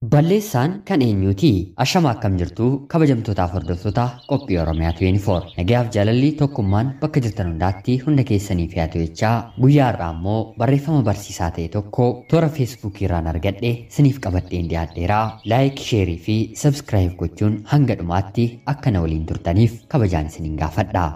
Balleessaan kan eenyuuti? Ashama akkam jirtu kabajamtootaaf hordoftoota qophii Oromiyaa 24. Nagayaaf jaalalli tokkummaan bakka jirtan hundaatti hunda keessanii fi jechaa guyyaa irraa immoo barreeffama barsiisaa ta'e tokko toora feesbuukii irraan argadhe siniif qabadheen dhiyaadheeraa. Laayik, sheerii fi sabskiraayib gochuun hanga dhumaatti akka na waliin turtaniif kabajaan isiniin gaafadha.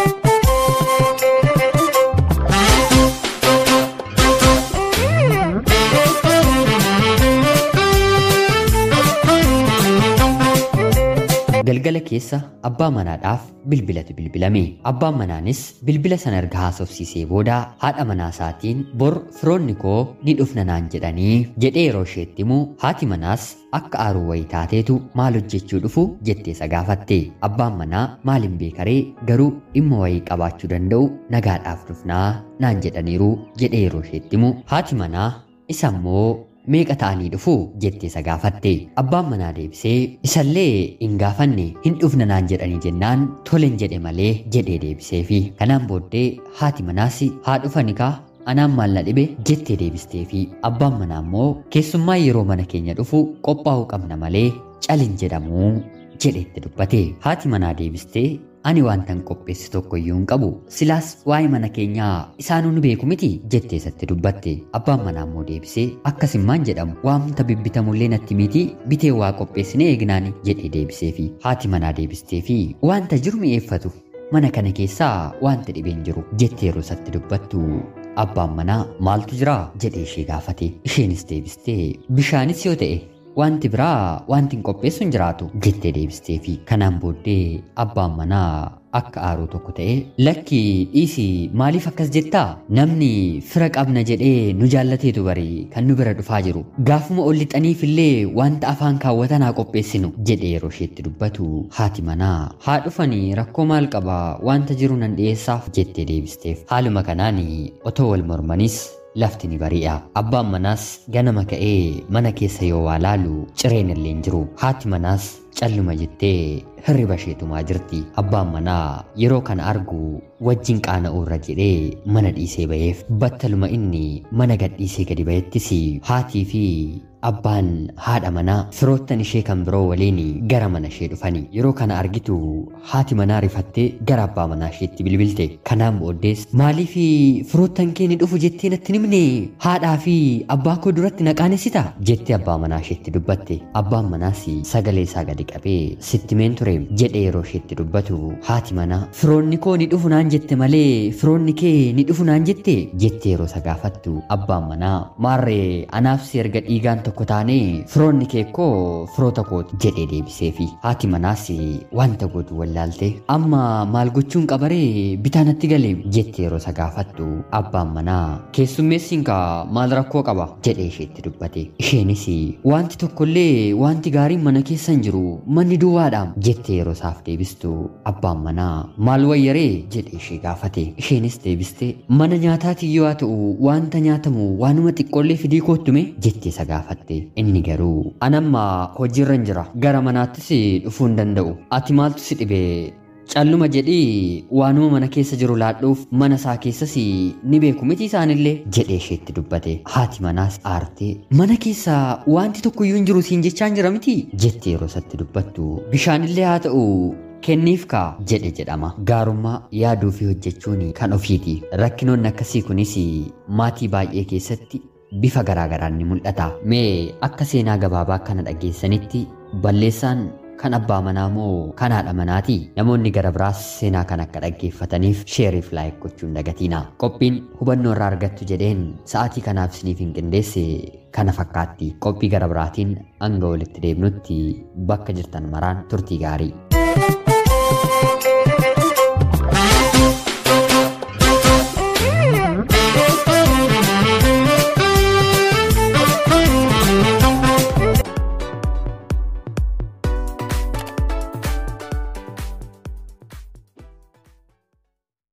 Galgala keessa abbaa manaadhaaf bilbilatu bilbilame. Abbaan manaanis bilbila sana erga haasofsiisee booda haadha manaa isaatiin bor firoonni koo ni dhufna naan jedhanii jedhee yeroo isheetti himu haati manaas akka aaruu wayii taateetu maal hojjechuu dhufu jettee isa gaafatte. Abbaan manaa maaliin beekaree garuu dhimma wayii qabaachuu danda'u nagaadhaaf dhufnaa naan jedhaniiru jedhee yeroo isheetti himu haati manaa isa immoo meeqa ta'anii dhufu jettee isa gaafatte abbaan manaa deebisee isallee hin gaafanne hin dhufna naan jedhanii jennaan tolen jedhe malee jedhee deebisee fi kanaan booddee haati manaas haa dhufani kaa anaan maal na dhibe jettee deebistee fi abbaan manaa immoo keessummaa yeroo mana keenya dhufu qophaa'uu qabna malee calin jedhamuu jedheetti dubbate haati manaa deebistee ani waantan qopheesse tokko iyyuu hin qabu silaas waa'ee mana keenyaa isaanuu nu beeku miti jettee isatti dubbatte abbaan manaa immoo deebisee akkasimmaan jedhamu waamta bibbitamullee natti miti bitee waa qopheessine eegnaani jedhee deebisee fi haati manaa deebistee fi waanta jiru mi'eeffatu mana kana keessaa wanta dhibeen jiru jettee yeroo isatti dubbattu abbaan manaa maaltu jira jedhee ishee gaafate isheenis deebistee bishaanis yoo ta'e wanti biraa wanti hin qopheessu hin jiraatu jettee deebistee fi kanaan booddee abbaan manaa akka aaruu tokko ta'e lakki dhiisi maaliif akkas jettaa namni fira qabna jedhee nu jaallateetu bari kan nu bira dhufaa jiru gaafuma ol lixaniif illee wanta afaan kaawwatan haa qopheessinu jedhee yeroo isheetti dubbatu haati manaa haa dhufanii rakkoo maal qaba wanta jiru nan dhiyeessaaf jettee deebisteef haaluma kanaan otoo wal mormanis lafti ni bari'a. Abbaan manaas ganama ka'ee mana keessa yoo waa laalu cireen illee hin jiru. Haati manaas calluma jettee hirriba isheetumaa jirti. Abbaan manaa yeroo kana argu wajjin qaana'uu irra jedhee mana dhiisee ba'eef battaluma inni mana gadhiisee gadi ba'ettis haatii fi abbaan haadha manaa firoottan ishee kan biroo waliin gara mana ishee dhufani. Yeroo kana argitu haati manaa rifattee gara abbaa manaa isheetti bilbilte. Kanaan booddees maaliif firoottan kee ni dhufu jettee natti himne haadhaa fi abbaa koo duratti na qaanessita jettee abbaa manaa isheetti dubbatte. Abbaan manaas sagalee isaa gadi qabee sitti meen ture jedhee yeroo isheetti dubbatu haati manaa firoonni koo ni dhufu naan jette malee firoonni kee ni dhufu naan jette jettee yeroo isa gaafattu abbaan manaa maarree anaaf si erga dhiigaan tokko taanee firoonni kee koo firoota kooti jedhee deebisee fi haati manaas wanta godhu wallaalte amma maal gochuun qabaree bitaa natti galee jettee yeroo isa gaafattu abbaan manaa keessummeessiin kaa maal rakkoo qaba jedhee isheetti dubbate isheenis wanti tokkollee wanti gaariin mana keessa hin jiru manni duwwaadha jettee yeroo isaaf deebistu abbaan manaa maal wayyaree jedhee ishee gaafate isheenis deebiste mana nyaataati yoo haa ta'u wanta nyaatamu waanuma xiqqoollee fidii koottume jettee isa gaafatte inni garuu anamma hojiirra hin jira gara manaattis dhufuu hin danda'u ati maaltu si dhibe calluma jedhii waanuma mana keessa jiru laadhuuf mana isaa keessas ni beeku miti isaanillee jedhee isheetti dubbate haati manaas aartee mana keessa wanti tokko iyyuu hin jiru siin jechaan jira miti jettee yeroo isatti dubbattu bishaanillee haa ta'u kenniif kaa jedhe jedhama gaarummaa yaaduu fi hojjechuun kan ofiiti rakkinoonni akkasii kunis maatii baay'ee keessatti bifa garaagaraan ni mul'ata mee akka seenaa gabaabaa kana dhageessanitti balleessaan kan abbaa manaa moo kan haadha manaati namoonni gara biraas seenaa kan akka dhaggeeffataniif sheeriif laayik gochuun dagatiina qophiin hubannoo irraa argattu jedheen sa'aatii kanaaf isiniif hin qindeesse kana fakkaatti qophii gara biraatiin hanga walitti deebnutti bakka jirtan maraan turtii gaarii